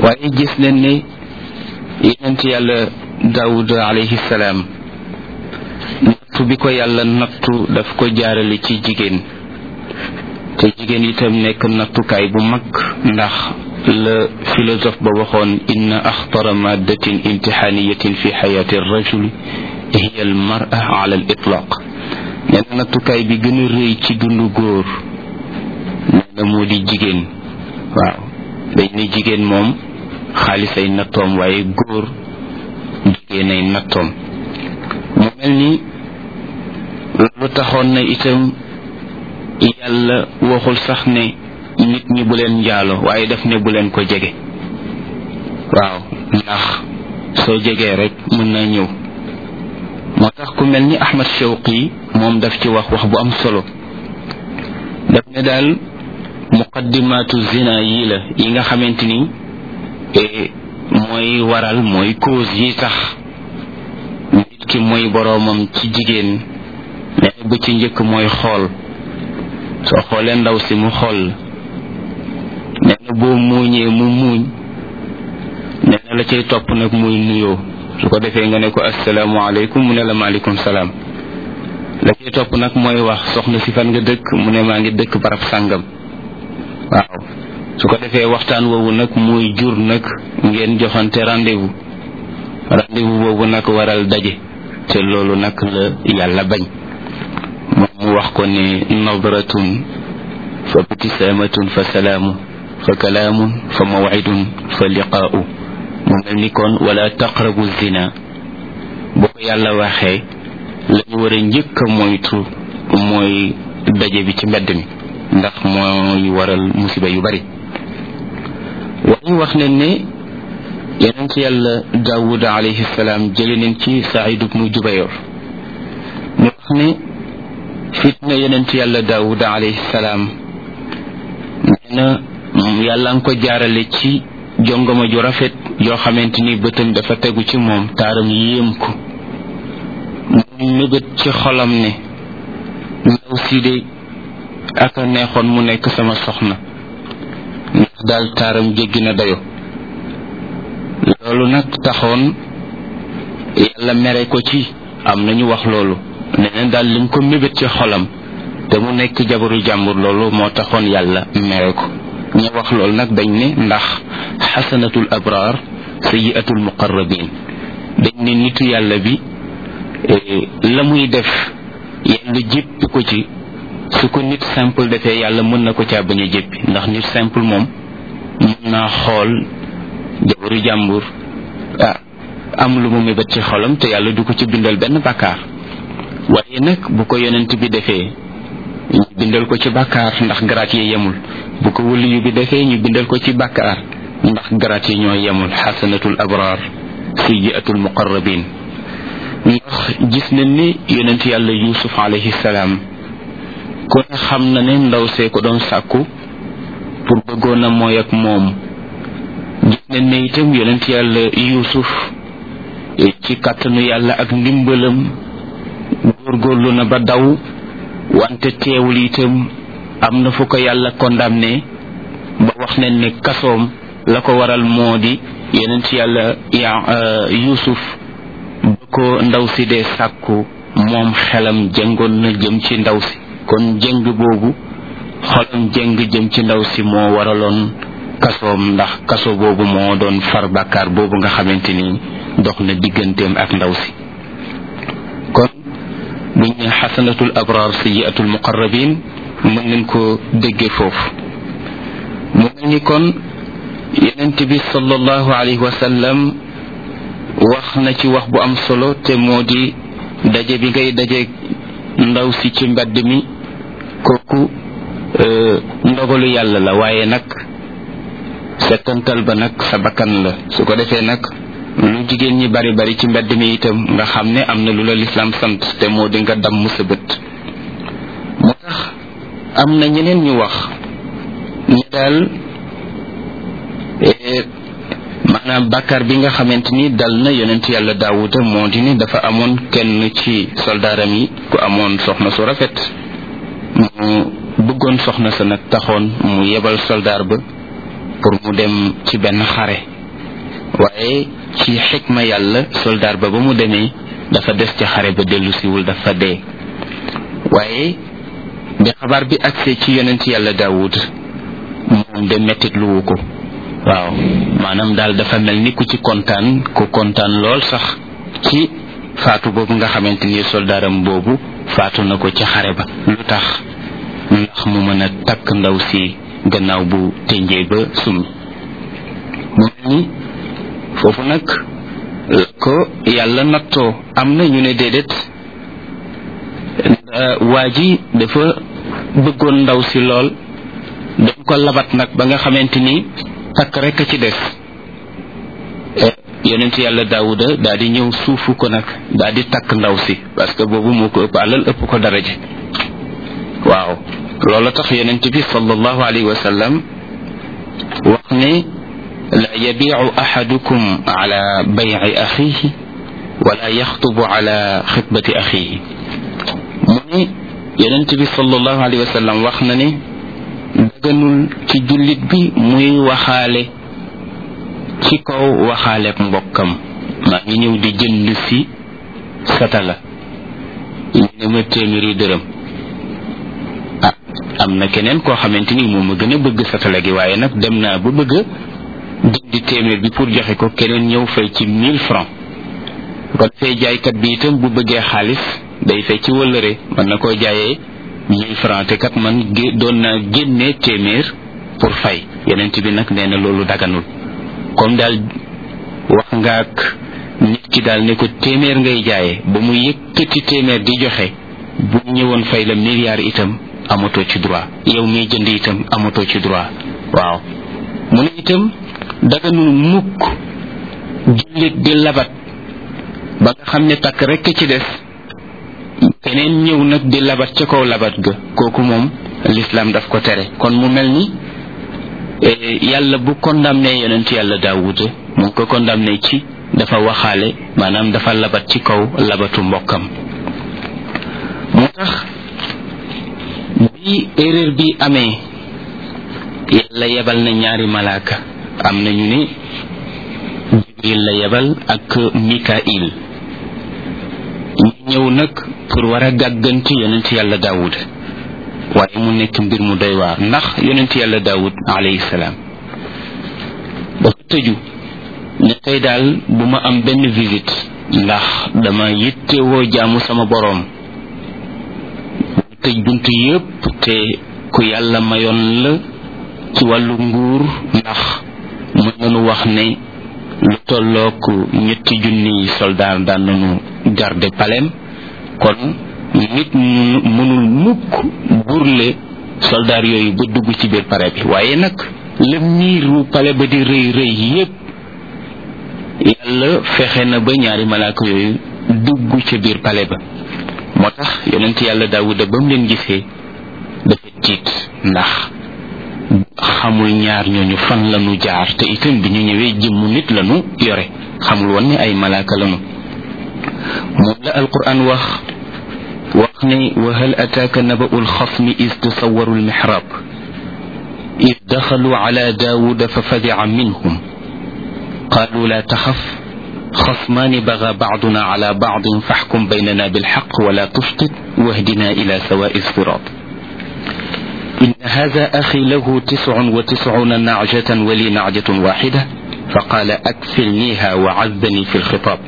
waaye gis nañ ne yonent yàlla daawud alayhi salaam nattu bi ko yàlla nattu daf ko jaarale ci jigéen te jigéen itam nekk nattukaay bu mag ndax la philosophe ba waxoon inna axtara maddatin imtixaaniyatin fi xayaati rajuli hiya al mara ala al itlaq nee na nattukaay bi gën a rëy ci dundu góor nee na moo di jigéen waaw dañ ne jigéen moom xaalis ay nattoom waaye góor jigéen ay nattoom mu mel ni loolu taxoon na itam yàlla waxul sax ne nit ñi bu leen njaalo waaye daf ne bu leen ko jege waaw ndax soo jegee rek mën na ñëw moo tax ku mel ni Ahmad Shawqi moom daf ci wax wax bu am solo daf ne daal muqaddimaatu zina yii la yi nga xamante ni mooy waral mooy cause yi tax nit ki mooy boroomam ci jigéen nee na ba ci njëkk mooy xool soo xoolee ndaw si mu xool nee na boo muuñee mu muuñ nee na la cay topp nag muy nuyoo su ko defee nga ne ko asalaamaaleykum mu ne la maaleykum salaam la cay topp nag mooy wax soxna si fan nga dëkk mu ne maa ngi dëkk barab sàngam waaw su ko defee waxtaan woowu nag muy jur nag ngeen joxante rendez-vous rendez-vous boobu nag waral daje te loolu nag la yàlla bañ moom mu wax ko ne nadratun fa btisaamatun fa salaamu fa kalaamun fa mawcidun fa liqaa'u mu mel ni kon wala taqrabu zina boo ko yàlla waxee la ñu war a njëkk a moytu mooy daje bi ci mbedd mi ndax mooy waral musiba yu bari waaye wax nañ ne yonent yàlla daawud alayhi salaam jële nañ ci saïd ibnu jubayr mu wax ne fitna yonent yàlla daawud alayhi salaam nee na yàlla nga ko jaarale ci jongama ju rafet yoo xamante ni bëtam dafa tegu ci moom taaram yéem ko mu mébét ci xolam ne ndaw si de aka neexoon mu nekk sama soxna ndax daal taaram jéggi na dayo loolu nag taxoon yàlla mere ko ci am nañu wax loolu neneen daal lim ko mébét ci xolam te mu nekk jabaru jàmbur loolu moo taxoon yàlla mere ko ñu wax loolu nag dañ ne ndax xasanatul abraar sayiatul muqarrabin dañ ne nitu yàlla bi la muy def yàlla jéppi ko ci su ko nit simple defee yàlla mën na ko caa bañ a jéppi ndax nit simple moom mën naa xool jabaru jàmbur ah am lu mu mébét ci xolam te yàlla du ko ci bindal benn bàkkaar waaye nag bu ko yonent bi defee ñu bindal ko ci bàkkaar ndax garaat yi yemul bu ko wëliyu bi defee ñu bindal ko ci bàkkaar ndax garaat yi ñoo yemul xasanatul abraar sayyiatul muqarrabin ndax gis nañ ni yonent yàlla yusuf alayhi salaam ku ne xam na ne ndaw see ko doon sàkku pour bëggoon a mooy ak moom gis nañ ne itam yonent yàlla yusuf ci kàttanu yàlla ak ndimbalam góorgóorlu na ba daw wante teewul itam am na fu ko yàlla condamné ba wax nañ ne kasoom la ko waral moo di yonent yàlla ya yusuf ba ko ndaw si dee sàkku moom xelam jëngoon na jëm ci ndaw si kon jëng boobu xolam jëng jëm ci ndaw si moo waraloon kasoom ndax kaso boobu moo doon far bàkkaar boobu nga xamante ni dox na digganteem ak ndaw si kon buñ ne xasanatul abraar sayiatul muqarrabin mën nañ ko déggee foofu mu mel ni kon yenent bi sallallahu alayhi wa sallam wax na ci wax bu am solo te moo di daje bi ngay daje ndaw si ci mbedd mi kooku ndogalu yàlla la waaye nag settantal ba nag sa bakkan la su ko defee nag lu jigéen ñi bari bari ci mbedd mi itam nga xam ne am na lu la lislaam sant te moo di nga damm sa bët moo tax am na ñeneen ñu wax ñu daal maanaam bàkkaar bi nga xamante ni dal na yonent yàlla daawuda moo di ni dafa amoon kenn ci soldaaram yi ku amoon soxna su rafet mu bëggoon soxna sa nag taxoon mu yebal soldaar ba pour mu dem ci benn xare waaye ci xikma yàlla soldaar ba ba mu demee dafa des ci xare ba dellu siwul dafa dee waaye bi xabaar bi agsee ci yonent yàlla daawud moom de mettit luwu ko waaw maanaam daal dafa mel ni ku ci kontaan ku kontaan lool sax ci faatu boobu nga xamante ni soldaaram boobu faatu na ko ci xare ba lu tax ndax mu mën a takk ndaw si gannaaw bu tënjee ba summi mu mel ni foofu nag la ko yàlla nattoo am na ñu ne déedéet waa ji dafa bëggoon ndaw si lool dañ ko labat nag ba nga xamante ni takk rekk ci des yonent yàlla daawuda daal di ñëw suufu ko nag daal di takk ndaw si parce que boobu moo ko ëpp alal ëpp ko daraja waaw loolu tax yonent bi sallallahu alayhi wa sallam wax ne la yabiicu axadukum ala bayci axiihi wala yaxtubu ala xitbati axiihi mu ne yonent bi sallallahu alayhi wa sallam wax na ne daganul ci jullit bi muy waxaale ci kaw waxaaleeb mbokkam maa ngi ñëw di jënd si satala ñu ne ma téeméeri dërëm ah am na keneen koo xamante ni moom ma gën a bëgg satala gi waaye nag dem naa ba bëgg a jëndi téeméer bi pour joxe ko keneen ñëw fay ci mille francs ko defee jaaykat bi itam bu bëggee xaalis day fay ci wëllëre mën na koo jaayee mille francs te kat man doon naa génnee téeméer pour fay yeneen bi nag nee na loolu daganul comme daal wax nga ak nit ki daal ne ko téeméer ngay jaayee ba mu yëkkati téeméer di joxe bu ñëwoon fay la milliard itam amatoo ci droit yow miy jënd itam amatoo ci droit waaw mu ne itam daganul mukk jullit di labat ba nga xam ne takk rekk ci des keneen ñëw nag di labat ca kaw labat ga kooku moom l'islam daf ko tere kon mu mel ni yàlla bu condamné yonent yàlla daawuda mu ngi ko condamné ci dafa waxaale maanaam dafa labat ci kaw labatu mbokkam moo tax bi erreur bi amee yàlla yebal na ñaari malaaka am na ñu ne jibril la yebal ak mikail ñu ñëw nag pour war a gàgganti yonent yàlla daawud waaye mu nekk mbir mu doy waar ndax yonent yàlla daawud alayhi salaam dafa tëju ne tey daal bu ma am benn visite ndax dama yittewoo jaamu sama boroom mu tëj bunt yépp te ku yàlla mayoon la ci wàllu nguur ndax mën nañu wax ne lu tollook ñetti junniy soldaar daan nañu garde palem kon nit mënul mukk burle soldaar yooyu ba dugg ci biir pare bi waaye nag la miiru pale ba di rëy rëy yépp yàlla fexe na ba ñaari malaaka yooyu dugg ca biir pale ba moo tax yonent yàlla daawuda ba mu leen gisee dafa tiit ndax xamul ñaar ñooñu fan lañu jaar te itam bi ñu ñëwee jëmmu nit lañu yore xamul woon ne ay malaaka lañu moom la alquran wax wax ne wa hal ataaka naba'u alxasmi is tasawaru almihrab إذ دخلوا على داود ففزع منهم قالوا لا تخف خصمان بغى بعضنا على بعض فاحكم بيننا بالحق ولا تشطط واهدنا إلى سواء الصراط إن هذا أخي له تسع وتسعون نعجة ولي نعجة واحدة فقال أكفلنيها وعزني في الخطاب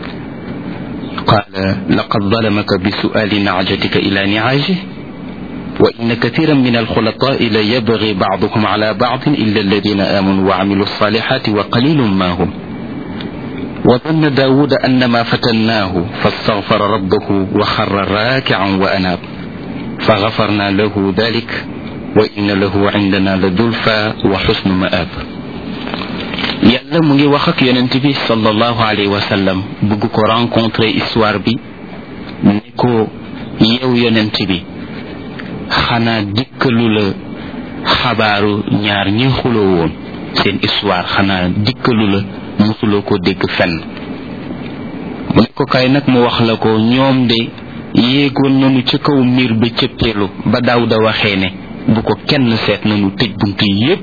قال لقد ظلمك بسؤال نعجتك إلى نعاجه وإن كثيرا من الخلطاء ليبغي بعضهم على بعض إلا الذين آمنوا وعملوا الصالحات وقليل ما هم وظن داود أن ما فتناه فاستغفر ربه وخر راكعا وأناب فغفرنا له ذلك وإن له عندنا لزلفى وحسن مآب yàlla mu ngi wax ak yonent bi sallallahu alayhi wa sallam bëgg ko rencontrer histoire bi ne ko yow yonent bi xanaa dikkalu la xabaaru ñaar ñi xuloo woon seen histoire xanaa dikkalu la mosuloo ko dégg fenn mu ne ko kay nag mu wax la ko ñoom de yéegoon nañu ca kaw miir ba cëppeelu ba Daawuda waxee ne bu ko kenn seet nañu tëj bunt yépp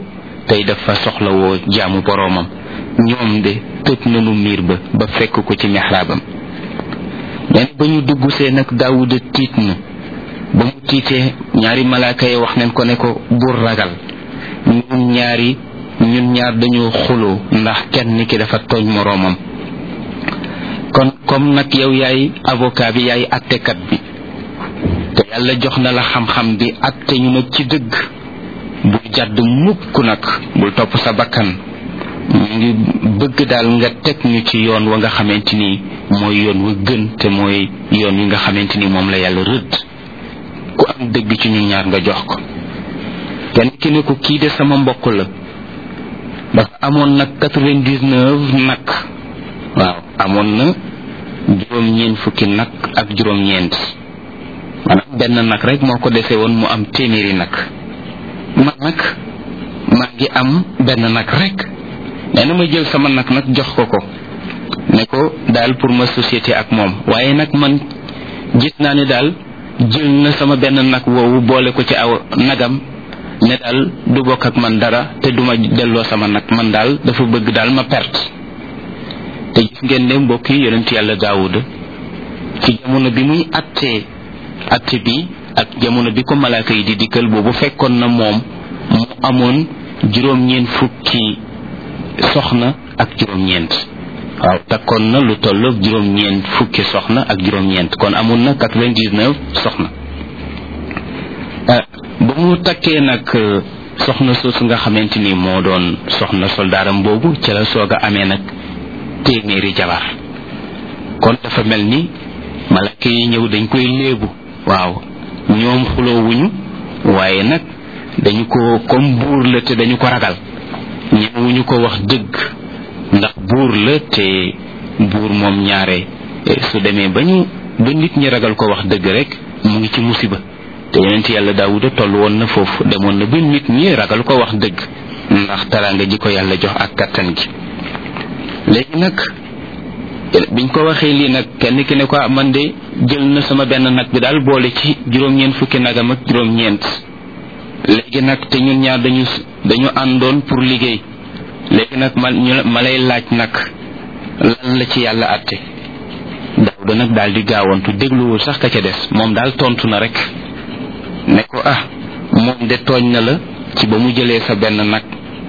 tey dafa soxlawoo jaamu boroomam ñoom de tëj nanu miir ba ba fekk ko ci mexraabam neen ba ñu dugg see nag daawuda tiit na ba mu tiitee ñaari malaaka yi wax neen ko ne ko bur ragal ñun ñaari ñun ñaar dañoo xuloo ndax kenn ki dafa tooñ moroomam kon comme nag yow yaay avocat bi yaay attekat bi te yàlla jox na la xam-xam bi atte ñu nag ci dëgg bul jàdd mukk nag bul topp sa bakkan ñu ngi bëgg daal nga teg ñu ci yoon wa nga xamante ni mooy yoon wa gën te mooy yoon wi nga xamante ni moom la yàlla rëdd ku am dëgg ci ñun ñaar nga jox ko kenn ki ne ko kii de sama mbokk la dafa amoon nag quatre-vingt-dix-neuf nag waaw amoon na juróom-ñeent fukki nag ak juróom-ñeent maanaam benn nag rek moo ko dese woon mu am téeméeri nag man nag maa ngi am benn nag rek nee na ma jël sama nag nag jox ko ko ne ko daal pour ma société ak moom waaye nag man gis naa ne daal jël na sama benn nag woowu boole ko ci aw nagam ne daal du bokk ak man dara te duma delloo sama nag man daal dafa bëgg daal ma perte te gis ngeen ne mbokk yi yonent yàlla daawuda ci jamono bi muy attee atte bi ak jamono bi ko malaaka yi di dikkal boobu fekkoon na moom mu amoon juróom-ñeent fukki soxna ak juróom-ñeent waaw takkoon na lu tolloog juróom-ñeent fukki soxna ak juróom-ñeent kon amoon na quatre-vingt-dix-neuf soxna ba mu takkee nag soxna soosu nga xamante ni moo doon soxna soldaaram boobu ca la soog a amee nag téeméeri jabar kon dafa mel ni malaka yi ñëw dañ koy léebu waaw ñoom xuloowuñu waaye nag dañu ko comme buur la te dañu ko ragal ñemewuñu ko wax dëgg ndax buur la te buur moom ñaare su demee ba ñu ba nit ñi ragal ko wax dëgg rek mu ngi ci musiba te yonent yàlla daawuda toll woon na foofu demoon na ba nit ñi ragal ko wax dëgg ndax taraanga ji ko yàlla jox ak kattan gi léegi nag biñ ko waxee lii nag kenn ki ne ko man de jël na sama benn nag bi daal boole ci juróom-ñeent fukki nagam ak juróom-ñeent léegi nag te ñun ñaar dañu dañu àndoon pour liggéey léegi nag ma ma lay laaj nag lan la ci yàlla àtte daawuda nag daal di gaawantu dégluwul sax ka ca des moom daal tontu na rek ne ko ah moom de tooñ na la ci ba mu jëlee sa benn nag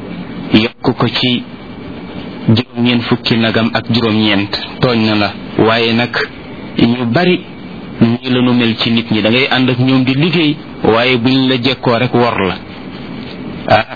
yokk ko ci juróom-ñeent fukki nagam ak juróom-ñeent tooñ na la waaye nag ñu bari ñii la nu mel ci nit ñi da ngay ànd ak ñoom di liggéey waaye buñ la jekkoo rek wor la ah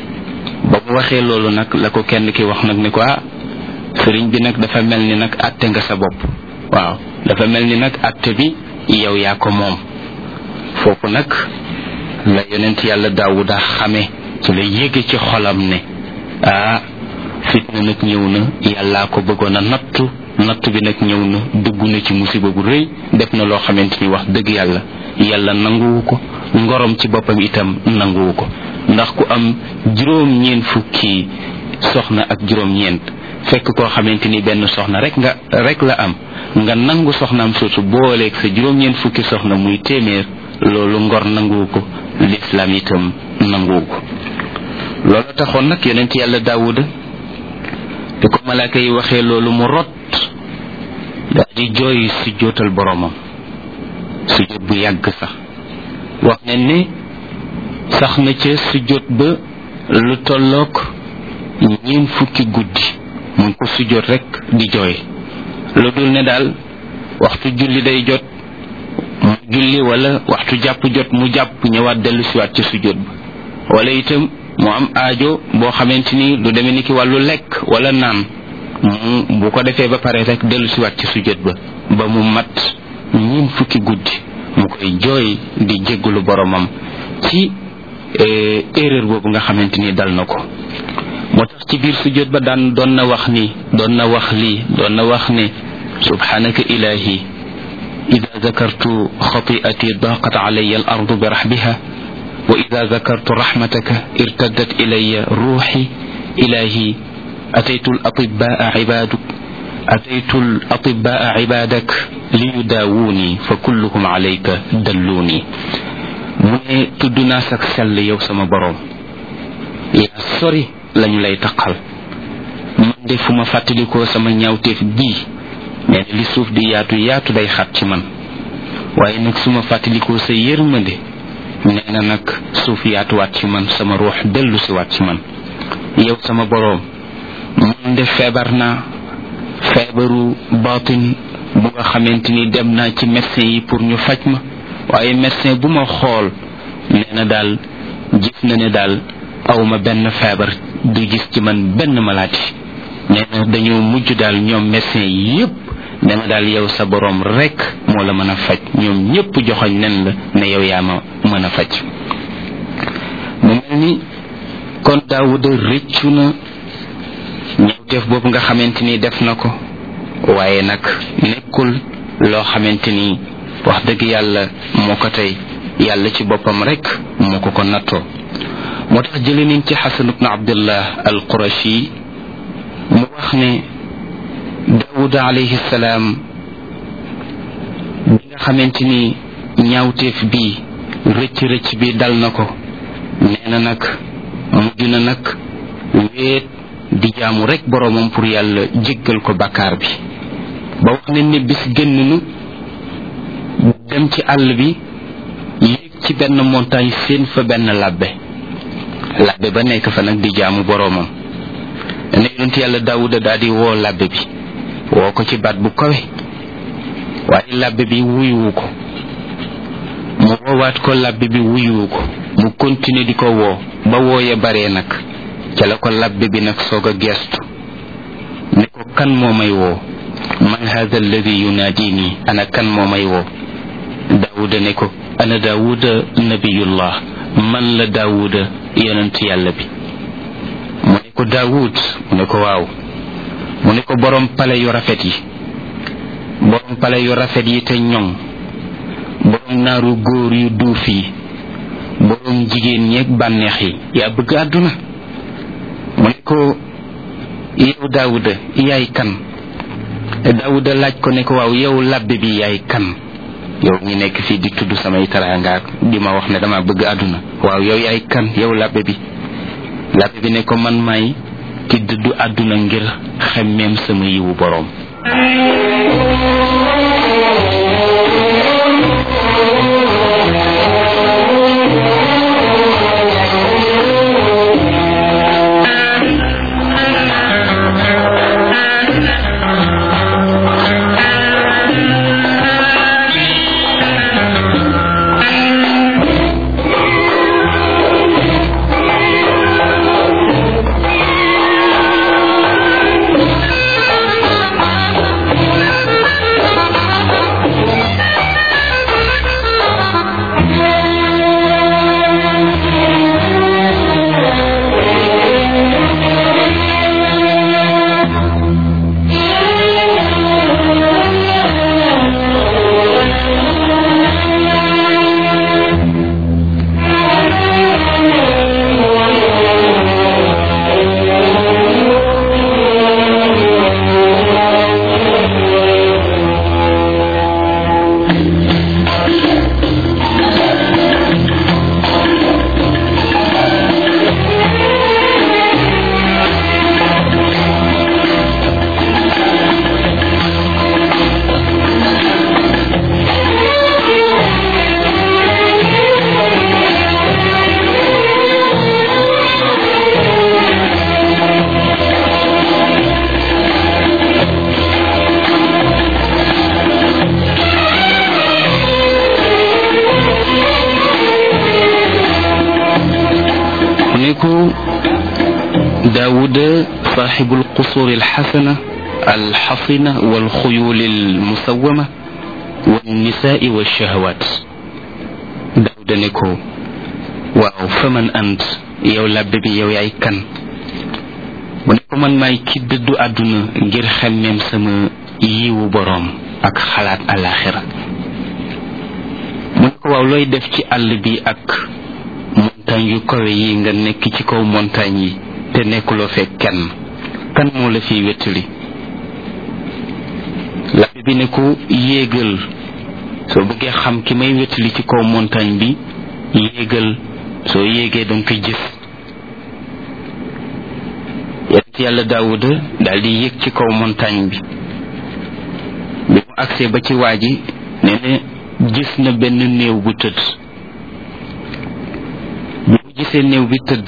ba mu waxee loolu nag la ko kenn ki wax nag ne ko ah sëriñ bi nag dafa mel ni nag àtte nga sa bopp waaw dafa mel ni nag àtte bi yow yaa ko moom foofu nag la yonent yàlla daawuda xame ci la yéege ci xolam ne ah fitna nag ñëw na yàllaa ko bëggoon a nattu nattu bi nag ñëw na dugg na ci musiba bu rëy def na loo xamante ni wax dëgg yàlla yàlla nanguwu ko ngorom ci boppam itam nanguwu ko ndax ku am juróom ñeent fukki soxna ak juróom ñeent fekk koo xamante ni benn soxna rek nga rek la am nga nangu soxnaam soosu booleeg sa juróom ñeent fukki soxna muy téeméer loolu ngor nanguwu ko lislaam itam nanguwu ko loolu taxoon nag yonent yàlla daawuda bi ko malaaka yi waxee loolu mu rot daal di jooy si jootal boromam sujjóot bu yàgg sax wax ne ne sax na ca sujjóot ba lu tolloog ñeen fukki guddi mu ngi ko sujjóot rek di jooy lu dul ne daal waxtu julli day jot mu julli wala waxtu jàpp jot mu jàpp ñëwaat dellu siwaat ca sujjóot ba wala itam mu am aajo boo xamante ni lu demee ni ki wàllu lekk wala naan mu bu ko defee ba pare rek dellu siwaat ci sujjóot ba ba mu mat ñiin fukki guddi mu koy jooy di jéggulu boromam ci erreur boobu nga xamante ni dal na ko moo tax ci biir sujjóot ba daan doon na wax ni doon na wax lii doon na wax ne subhanaka ilahi ida zakartu xati'ati daqat alayya al ardu bi rahbiha wa ida zakartu rahmataka irtaddat ilayya ruuxi ilahi ataytu al atibaa ibaduk ataytu al atibaa ibadak liyudaawuni fa kulluhum alayka dalluuni mu ne tudd naa sak sell yow sama boroom yaa sori lañu lay taqal man de fu ma fàttalikoo sama ñaawteef bii nee na li suuf di yaatu yaatu day xat ci man waaye nag su ma fàttalikoo sa yërmande nee na nag suuf yaatuwaat ci man sama ruux dellu si waat ci man yow sama boroom man de feebar naa feebaru baatin bu nga xamante ni dem naa ci médecin yi pour ñu faj ma waaye médecin bu ma xool nee na daal gis na ne daal awma benn feebar du gis ci man benn maladie nee na dañoo mujj daal ñoom médecin yi yépp ne ma daal yow sa boroom rekk moo la mën a faj ñoom ñépp joxoñ nen la ne yow yaa ma mën a faj mu mel ni kon daawuda rëccu na ñawteef boobu nga xamante ni def na ko waaye nag nekkul loo xamante ni wax dëgg yàlla moo ko tey yàlla ci boppam rekk moo ko ko nattoo moo tax jële nañ ci xasan ibnu abdullah al qurashi mu wax ne daawuda alayhi salaam bi nga xamante ni ñaawteef bi rëcc rëcc bi dal na ko nee na nag mujj na nag wéet di jaamu rek boroomam pour yàlla jéggal ko bàkkaar bi ba wax ne ne bis génn nu dem ci àll bi yéeg ci benn montagne seen fa benn labbe labbe ba nekk fa nag di jaamu boroomam ne yonent yàlla daawuda daal di woo labbe bi woo ko ci baat bu kawe waaye labbe bi wuyuwu ko mu woowaat ko labbe bi wuyuwu ko mu continuer di ko woo ba wooye baree nag ca la ko labbe bi nag soog a geestu ne ko kan moo may woo man hada alladi yunaadini ana kan moo may woo daawuda ne ko ana daawuda nabiyullah man la daawuda yonent yàlla bi mu ne ko daawud mu ne ko waaw mu ne ko borom pale yu rafet yi borom pale yu rafet yi te ñoŋ borom naaru góor yu duuf yi borom jigéen ñeeg bànneex yi yaa bëgg àdduna mu ne ko yow daawuda yaay kan daawuda laaj ko ne ko waaw yow labbe bi yaay kan yow ñi nekk fii di tudd samay taraangaak di ma wax ne dama bëgg àdduna waaw yow yaay kan yow labbe bi labbe bi ne ko man may ki dëddu àdduna ngir xemmeem sama yiwu boroom نيكو داود صاحب القصور الحسنة الحصنة والخيول المسومة والنساء والشهوات داود نيكو واو فمن أنت يو لاببي يو ياي كان mu ne ko man maay ki dëddu àdduna ngir xemmeem sama yiwu boroom ak xalaat alaxira mu ne ko waaw looy def ci àll bi ak montagne yu kawe yi nga nekk ci kaw montagne yi te nekkuloo fekk kenn kan moo la fiy wettali labbe bi ne ko yéegal soo bëggee xam ki may wettali ci kaw montagne bi yéegal soo yéegee danga koy gis yonent yàlla daawuda daal di yéeg ci kaw montagne bi bi mu agsee ba ci waa ji nee na gis na benn néew bu tëdd bi mu gisee néew bi tëdd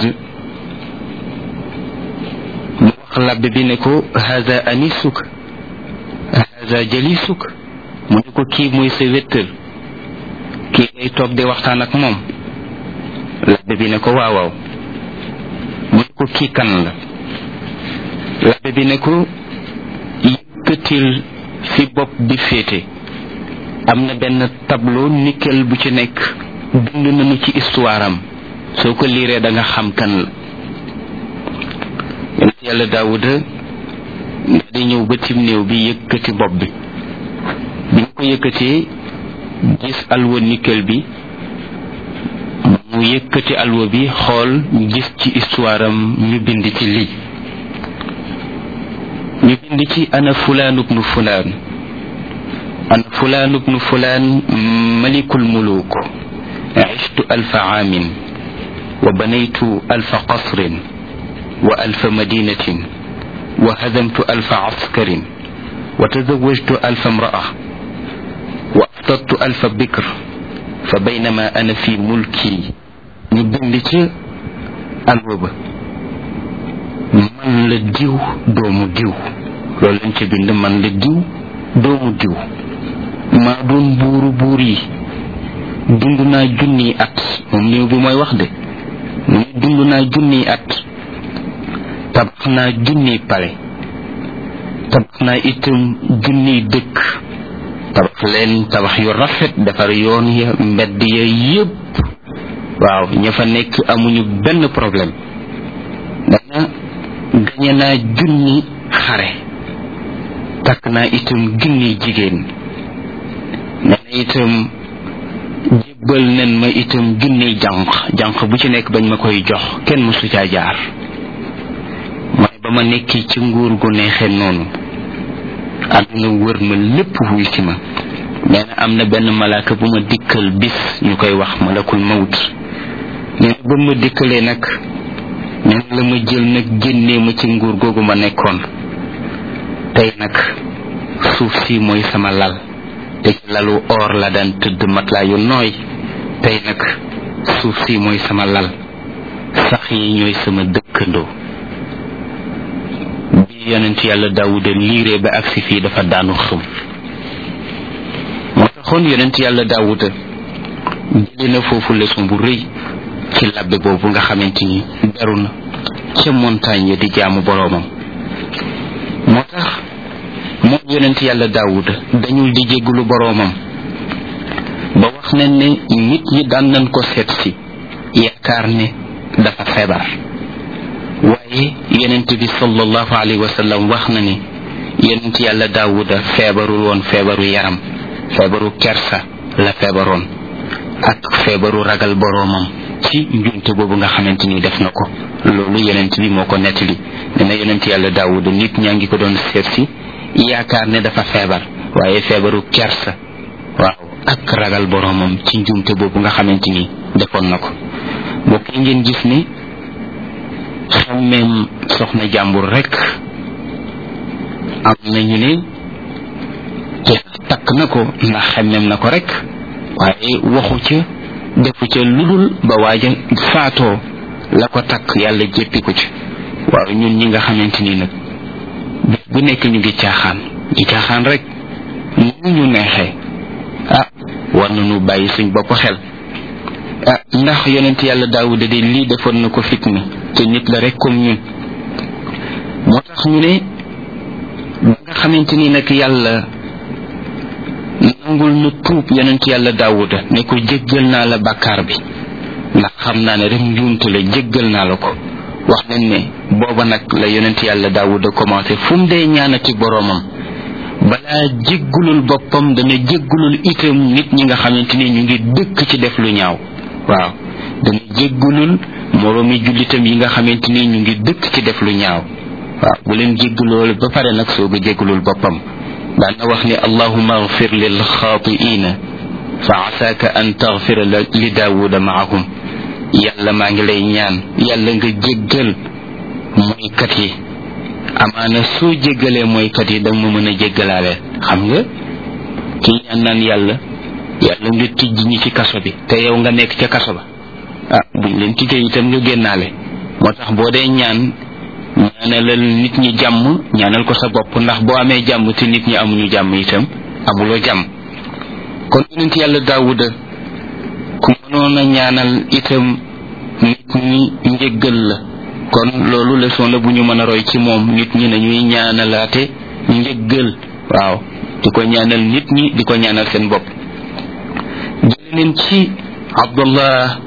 mu wax labbe bi ne ko haza anisuk haza jalisuk mu ne ko kii mooy sa wéttal kii ngay toog di waxtaan ak moom labbe bi ne ko waaw waaw mu ne ko kii kan la labbe bi ne ko yëkkatil fi bopp bi féete am na benn tableau nickel bu ci nekk bind nañu ci histoire am soo ko liiree da nga xam kan la yonent yàlla daawuda di ñëw ba tim néew bi yëkkati bopp bi bi ñu ko yëkkatee gis alwa nickel bi mu yëkkati alwa bi xool gis ci histoire am ñu bind ci lii ñu bind ci ana fulaan ubnu fulaan ana fulaan ubnu fulaan malikul muluk عشت ألف عام وبنيت ألف قصر وألف مدينة وهزمت ألف عسكر وتزوجت ألف امرأة وأفطرت ألف بكر فبينما أنا في ملكي نبندك الوبا man la diw doomu diw loolu lañ ci bind man la diw doomu diw maa doon buuru buur yi dund naa junniy at moom néew bi mooy wax de mu ne dund naa junniy at tabax naa junniy pale tabax naa itam junniy dëkk tabax leen tabax yu rafet defar yoon ya mbedd ya yépp waaw ña fa nekk amuñu benn problème dana gañe naa junni xare takk naa itam junniy jigéen nee na itam jébbal nen ma itam junniy jànq jànq bu ci nekk bañ ma koy jox kenn mësu caa jaar mooy ba ma nekki ci nguur gu neexee noonu àdduna wër ma lépp wuy si ma nee na am na benn malaaka bu ma dikkal bis ñu koy wax malakul mawt nee na ba ma dikkalee nag nee na la ma jël nag génnee ma ci nguur googu ma nekkoon tey nag suuf si mooy sama lal te ci lalu or la daan tëdd matelas yu nooy tey nag suuf si mooy sama lal sax yi ñooy sama dëkkandoo bi yonent yàlla daawuda liiree ba agsi fii dafa daanu xëm moo taxoon yonent yàlla daawuda jële na foofu leçon bu rëy ci labbe boobu nga xamante ni beru na ca montagne ya di jaamu boroomam moo tax moom yonent yàlla daawuda dañul di jéggulu boroomam ba wax nañ ne nit ñi daan nañ ko seet si yaakaar ne dafa feebar waaye yonent bi sallallahu alayhi wa sallam wax na ni yonent yàlla daawuda feebarul woon feebaru yaram feebaru kersa la feebaroon ak feebaru ragal boroomam ci njumte boobu nga xamante ni def na ko loolu yonent bi moo ko nettali ne na yonent yàlla daawuda nit ñaa ngi ko doon seet si yaakaar ne dafa feebar waaye feebaru kersa waaw ak ragal boroomam ci njumte boobu nga xamante ni defoon na ko mbokk yi ngeen gis ni xammeem soxna jàmbur rek am nañu ne takk na ko ndax xemmeem na ko rek waaye waxu ca defu ca ludul ba waaja faatoo la ko takk yàlla jéppi ko ci waaw ñun ñi nga xamante ni nag bis bu nekk ñu ngi caaxaan ñu caaxaan rek ñu ñu neexee ah war nañu bàyyi suñ bopp xel ah ndax yonent yàlla daawuda de lii defoon na ko fitna te nit la rek comme ñun moo tax ñu ne ba nga xamante ni nag yàlla nangul na tuub yonent yàlla daawuda ne ko jéggal naa la bàkkaar bi ndax xam naa ne rek njuumte la jéggal naa la ko wax nañ ne booba nag la yonent yàlla daawuda commencé fu mu dee ñaanati boroomam balaa jéggulul boppam dana jéggulul itam nit ñi nga xamante ni ñu ngi dëkk ci def lu ñaaw waaw dana jéggulul moroomi jullitam yi nga xamante ni ñu ngi dëkk ci def lu ñaaw waaw bu leen jégguloo ba pare nag soog a jéggulul boppam daan na wax ni allahuma agfir lil xaatiina fa asaaka an tagfira li daawuda maahum yàlla maa ngi lay ñaan yàlla nga jéggal moykat yi amaana soo jéggalee mooykat yi danga ma mën a jéggalaale xam nga kii ñaan naan yàlla yàlla nga tijj ñi ci kaso bi te yow nga nekk ca kaso ba ah buñ leen tijjee itam nga génnaale moo tax boo dee ñaan ñaanalal nit ñi jàmm ñaanal ko sa bopp ndax boo amee jàmm te nit ñi amuñu jàmm itam amuloo jàmm kon yonent yàlla daawuda ku mënoon a ñaanal itam nit ñi njëggal la kon loolu leçon la bu ñu mën a roy ci moom nit ñi nañuy ñaanalaate njëggal waaw di ko ñaanal nit ñi di ko ñaanal seen bopp jële leen ci abdullah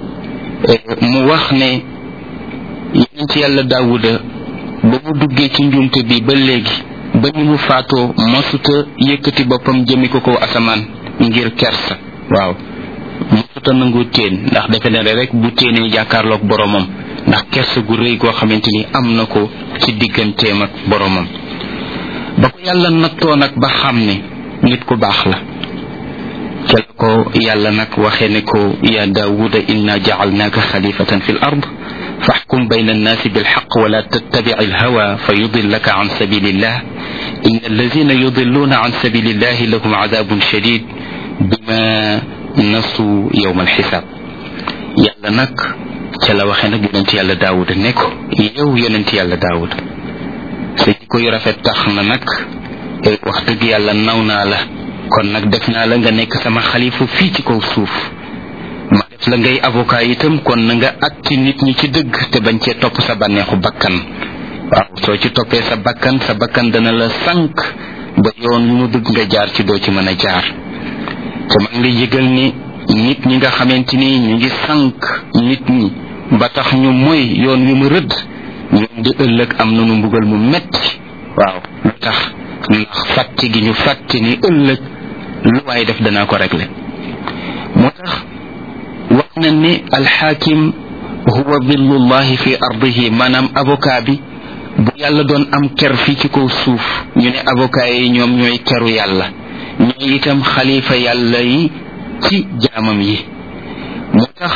mu wax ne yonent yàlla daawuda ba mu duggee ci njumte bi ba léegi ba ñu mu faatoo masuta yëkkati boppam jëmi ko ko asamaan ngir kersa waaw masuta nangu teen ndax defe ne rek bu téenee jàkkaarloog boromam ndax kersa gu rëy goo xamante ni am na ko ci digganteem ak boromam ba ko yàlla nattoo nag ba xam ne nit ku baax la ca la ko yàlla nag waxee ne ko ya daawuda inna jacalnaaka xalifatan fi l ard فاحكم بين الناس بالحق ولا تتبع الهوى فيضلك عن سبيل الله إن الذين يضلون عن سبيل الله لهم عذاب شديد بما نسوا يوم الحساب يالا نك تلا waxe nak yonent yàlla daawud ne ko yow yonent yàlla daawud sa jikko yu rafet tax na nag wax dëgg yàlla naw naa la kon nag def naa la nga nekk sama xalifa fii ci kaw suuf ma def la ngay avocat itam kon na nga atti nit ñi ci dëgg te bañ cee topp sa bànneexu bakkan waaw soo ci toppee sa bakkan sa bakkan dana la sànq ba yoon yu mu bëgg nga jaar ci doo ci mën a jaar te maa ngi lay yëgal ni nit ñi nga xamante ni ñu ngi sànq nit ñi ba tax ñu moy yoon wi mu rëdd ñoom di ëllëg am nañu mbugal mu metti waaw lu tax ndax fàtte gi ñu fàtte ni ëllëg lu waay def danaa ko régler moo tax wax na ne alxaakim huwa dillullahi fi ardihi maanaam avocat bi bu yàlla doon am ker fii ci kaw suuf ñu ne avocat yi ñoom ñooy keru yàlla ñooy itam xalifa yàlla yi ci jaamam yi moo tax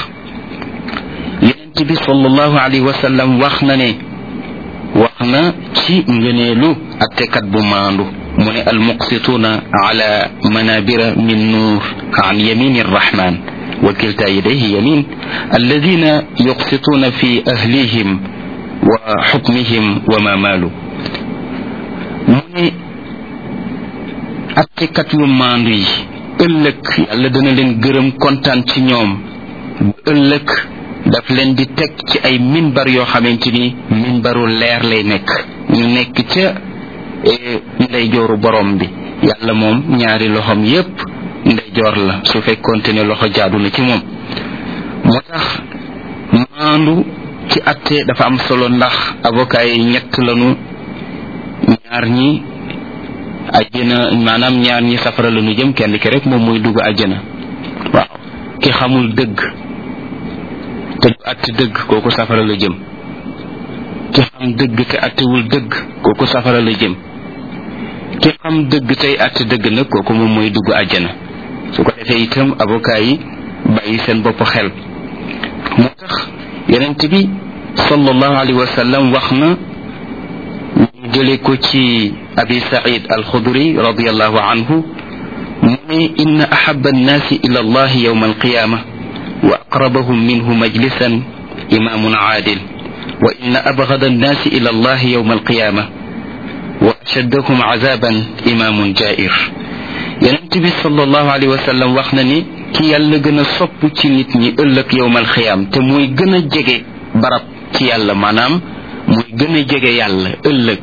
yonent bi sallallahu alayhi wa sallam wax na ne wax na ci ngëneelu attekat bu maandu mu ne almuqsituuna ala manabira min nuur an yamini arrahman وكلتا يديه يمين الذين يقسطون في أهليهم وحكمهم وما مالوا من attekat yu maandu yi ëllëg yàlla dana leen gërëm kontaan ci ñoom ëllëg daf leen di teg ci ay minbar yoo xamante ni minbaru leer lay nekk ñu nekk ca ndeyjooru borom bi yàlla moom ñaari loxom yépp ndeyjoor la su fekkonte ne loxo jaadu na ci moom moo tax maandu ci atte dafa am solo ndax avocat yi ñett lanu ñaar ñi ajjana maanaam ñaar ñi safara la ñu jëm kenn ki rek moom mooy dugg ajjana waaw ki xamul dëgg te du atte dëgg kooku safara la jëm ki xam dëgg te attewul dëgg kooku safara la jëm ki xam dëgg tey atte dëgg nag kooku moom mooy dugg ajjana su ko defee itam avocat yi bàyyi seen bopp xel moo tax yonent bi sallallahu alayhi wa sallam wax na ñu jële ko ci abi said alxudri radiallahu anhu mu ne inna ahaba annaasi ila allahi yowma alqiyama wa aqrabahum minhu majlisan imamun aadil wa inna abgada annaasi ila allahi yowma alqiyama wa ashaddahum azaban imamun jair yonent bi sallallahu alayhi wa sallam wax na ni ki yàlla gën a sopp ci nit ñi ëllëg yowmal xiyaam te mooy gën a jege barab ci yàlla maanaam mooy gën a jege yàlla ëllëg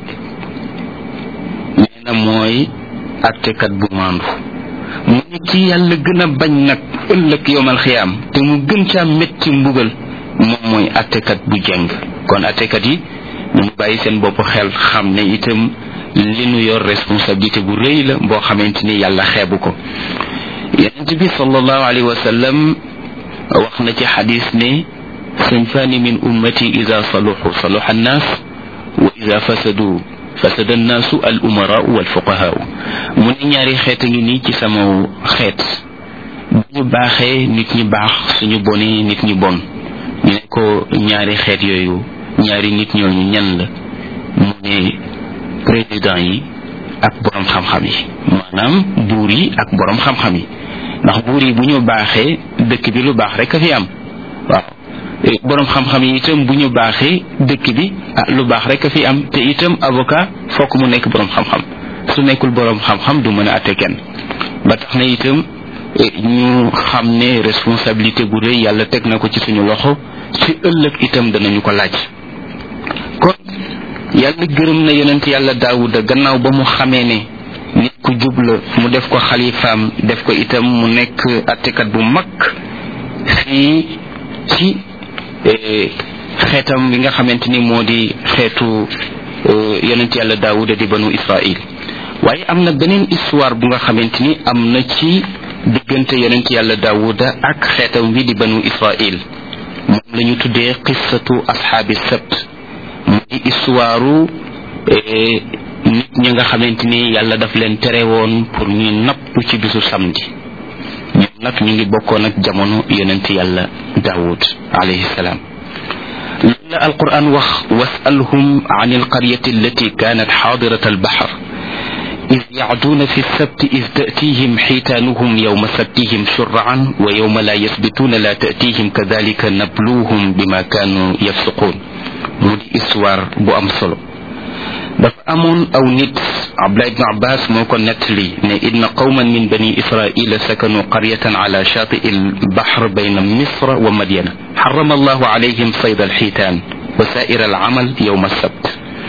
nee na mooy attekat bu maandu mu ne ki yàlla gën a bañ nag ëllëg yowmal xiyaam te mu gën caa métti mbugal moom mooy attekat bu jeng kon attekat yi ñu bàyyi seen bopp xel xam ne itam li nu yor responsabilité bu rëy la boo xamante ni yàlla xeebu ko yonent bi sallallahu alayhi wa sallam wax na ci xadis ne sinfaani min ummati ida saluxu saluxa annaas wa ida fasadu fasada annaasu al umaraau wal fuqahaau mu ne ñaari xeet a ngi nii ci sama xeet bu ñu baaxee nit ñi baax suñu bonee nit ñi bon ñu ne ko ñaari xeet yooyu ñaari nit ñooñu ñan la mu ne président yi ak borom xam-xam yi maanaam buur yi ak borom xam-xam yi ndax buur yi bu ñu baaxee dëkk bi lu baax rek a fi am waaw borom xam-xam yi itam bu ñu baaxee dëkk bi ah lu baax rek a fi am te itam avocat fokk mu nekk borom xam-xam su nekkul borom xam-xam du mën a atte kenn ba tax na itam ñu xam ne responsabilité bu rëy yàlla teg na ko ci suñu loxo ci ëllëg itam danañu ko laaj kon yàlla gërëm na yonent yàlla daawuda gannaaw ba mu xamee ne nit ku jub la mu def ko xalifaam def ko itam mu nekk attekat bu mag fii ci xeetam bi nga xamante ni moo di xeetu yonent yàlla daawuda di banu israil waaye am na beneen histoire bu nga xamante ni am na ci diggante yonent yàlla daawuda ak xeetam wi di banu israil moom la ñu tuddee qissatu ashaabi sabt muy histoire nit ñi nga xamante ni yàlla daf leen tere woon pour ñuy napp ci bisu samedi ñoom nag ñu ngi bokkoon ak jamono yonent yàlla daawud alayhi salaam loolu la alquran wax wasalhum an alqaryati allati kanat xaadirat albaxar إذ يعدون في السبت إذ تأتيهم حيتانهم يوم سبتهم شرعا ويوم لا يثبتون لا تأتيهم كذلك نبلوهم بما كانوا يفسقون مودي إسوار بو أم solo dafa amoon aw nit abdullah ibn abbas moo ko nettali ne inna qawman min bani israila sakanu qaryatan ala shatii albahr bayna misra wa madyana harrama allahu alayhim sayd alxiitaan wa saa'ir alamal yowma alsabt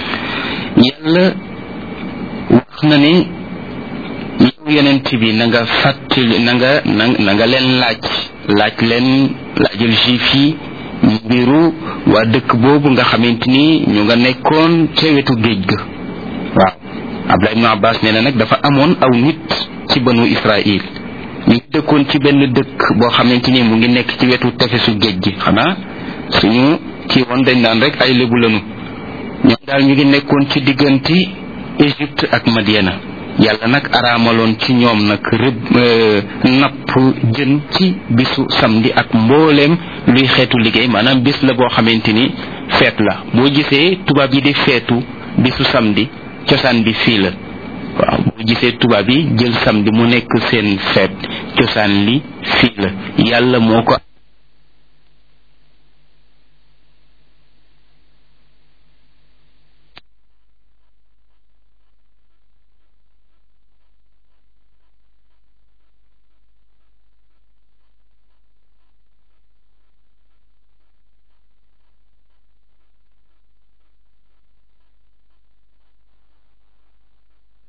yàlla wax na ne yow yonent bi na nga fàttali na nga na nga leen laaj laaj leen laajal juif yi mbiru waa dëkk boobu nga xamante ni ñu nga nekkoon ca wetu géej ga waaw abdullah ibnu abbas nee na nag dafa amoon aw nit ci banu israil ñu dëkkoon ci benn dëkk boo xamante ni mu ngi nekk ci wetu tefesu géej gi xanaa suñu kii woon dañ naan rek ay lébu lanu ñoom daal ñu ngi nekkoon ci diggante égypte ak madiana yàlla nag araamaloon ci ñoom nag rëbb napp jën ci bisu samedi ak mbooleem luy xeetu liggéey maanaam bis la boo xamante ni feet la boo gisee tubaab yi di feetu bisu samedi cosaan bi fii la waaw boo gisee tubaab yi jël samedi mu nekk seen feet cosaan li fii la yàlla moo ko